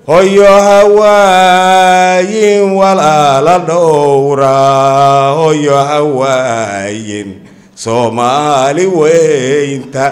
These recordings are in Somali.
hoyo hawaayin walaala dhowra hoyo hawaayin soomaali weynta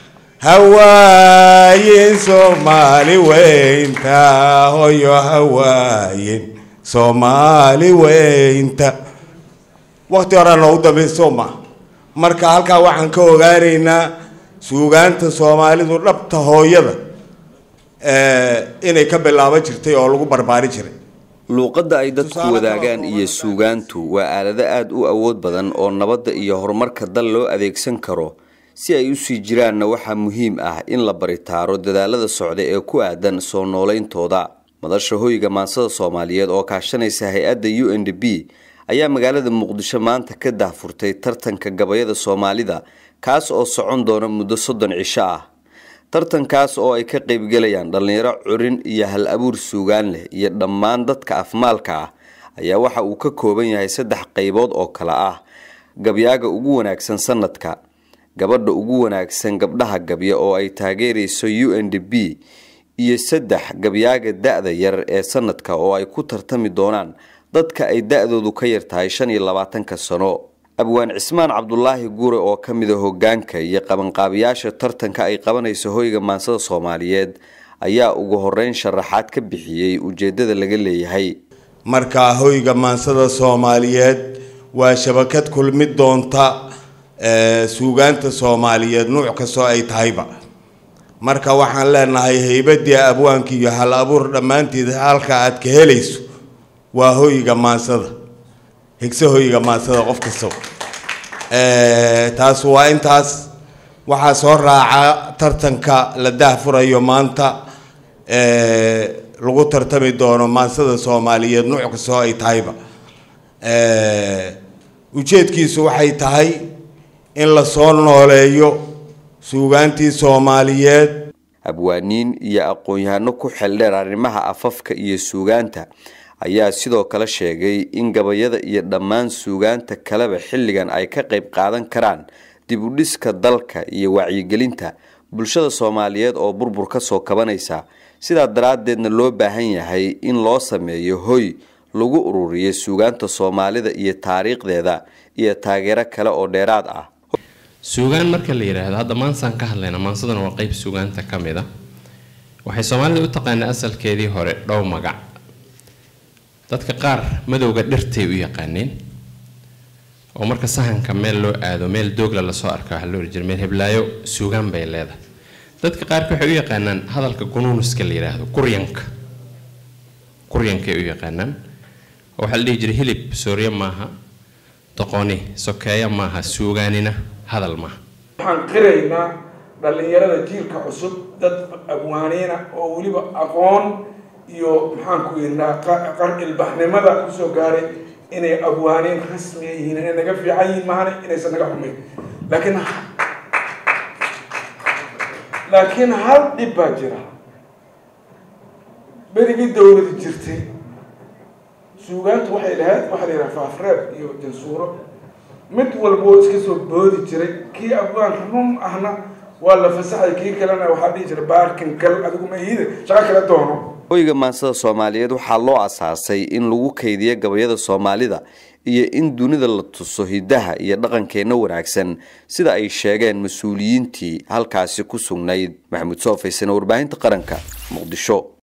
hawaayin soomaali weynta hoyo hawaayin soomaali weynta waqti horaa noogu dambayso ma marka halkaa waxaan ka ogaanaynaa suugaanta soomaalidu dhabta hooyada inay ka bilaaban jirtay oo lagu barbaari jiray luuqadda ay dadku wadaagaan iyo suugaantu waa aalado aada u awood badan oo nabadda iyo horumarka dal loo adeegsan karo si ay usii jiraanna waxaa muhiim ah in la baritaaro dadaalada socda ee ku aadan soo noolayntooda madasha hoyga maansada soomaaliyeed oo kaashanaysa hay-adda u n d b ayaa magaalada muqdisho maanta ka daahfurtay tartanka gabayada soomaalida kaas oo socon doona muddo soddon cisho ah tartankaas oo ay ka qaybgelayaan dhallinyaro curin iyo hal abuur suugaan leh iyo dhammaan dadka afmaalka ah ayaa waxa uu ka kooban yahay saddex qaybood oo kale ah gabyaaga ugu wanaagsan sanadka gabadha ugu wanaagsan gabdhaha gabya oo ay taageerayso u n d b iyo saddex gabyaaga da-da yar ee sanadka oo ay ku tartami doonaan dadka ay da-doodu ka yar tahay shan iyo labaatanka sano abwaan cismaan cabdulaahi guure oo ka mida hogaanka iyo qabanqaabiyaasha tartanka ay qabanayso hoyga maansada soomaaliyeed ayaa ugu horeyn sharaxaad ka bixiyey ujeedada laga leeyahay marka hoyga maansada soomaaliyeed waa shabakad kulmid doonta suugaanta soomaaliyeed nuuc kastoo ay tahayba marka waxaan leenahay haybadii abwaanka iyo hal abuur dhammaanteed halka aad ka helayso waa hoyga maansada higse hoyga maansada qof kastaba taas waa intaas waxaa soo raaca tartanka la daahfurayo maanta lagu tartami doono maansada soomaaliyeed nuuc kastoo ay tahayba ujeedkiisu waxay tahay in lasoo nooleeyo suugaantii soomaaliyeed abwaaniin iyo aqoon-yahano ku xeldheer arrimaha afafka iyo suugaanta ayaa sidoo kale sheegay in gabayada iyo dhammaan suugaanta kaleba xilligan ay ka qayb qaadan karaan dib u dhiska dalka iyo wacyigelinta bulshada soomaaliyeed oo burbur ka soo kabanaysa sidaa daraaddeedna loo baahan yahay in loo sameeyo hoy lagu ururiyo suugaanta soomaalida iyo taariikhdeeda iyo taageero kale oo dheeraad ah suugaan marka la yidhaahdo hadda maansaan ka hadlayna maansaduna waa qeyb suugaanta ka mid a waxay soomaalida u taqaanaa asalkeedii hore dhow magac dadka qaar madowga dhirtay u yaqaaneen oo marka sahanka meel loo aado meel doogla lasoo arka waxaa loo ohan jira meel heblaayo suugaan bay leedahay dadka qaarka waxay u yaqaanaan hadalka gunuunuska la yidhaahdo kuryanka kuryankay u yaqaanaan oo waxaa la dhihi jiray hilib soorye maaha doqoni sokeeya maaha suugaanina hadal maaha waxaan qiraynaa dhallinyarada jiilka cusub dad abwaaniina oo weliba aqoon iyo maxaanku yidhaha qar ilbaxnimada kusoo gaaray inay abwaaniin rasmiga yihiin inay naga fiican yihiin mahane inaysan naga xumayn laakiin laakiin hal dhib baa jira berigii dawladi jirtay suugaantu waxay lahayd waxaa la yidhaha faafreeb iyo jansuuro mid walba oo iska soo boodi jiray kii abwaan run ahna waa la fasaxay kii kalena waxaa dhihi jiray baarkin gal adigu ma ihide shaqo kala doono hoyga maansada soomaaliyeed waxaa loo asaasay in lagu kaydiyo gabayada soomaalida iyo in dunida la tuso hidaha iyo dhaqankeenna wanaagsan sida ay sheegeen mas-uuliyiintii halkaasi ku sugnayd maxamuud soofaysan warbaahinta qaranka muqdisho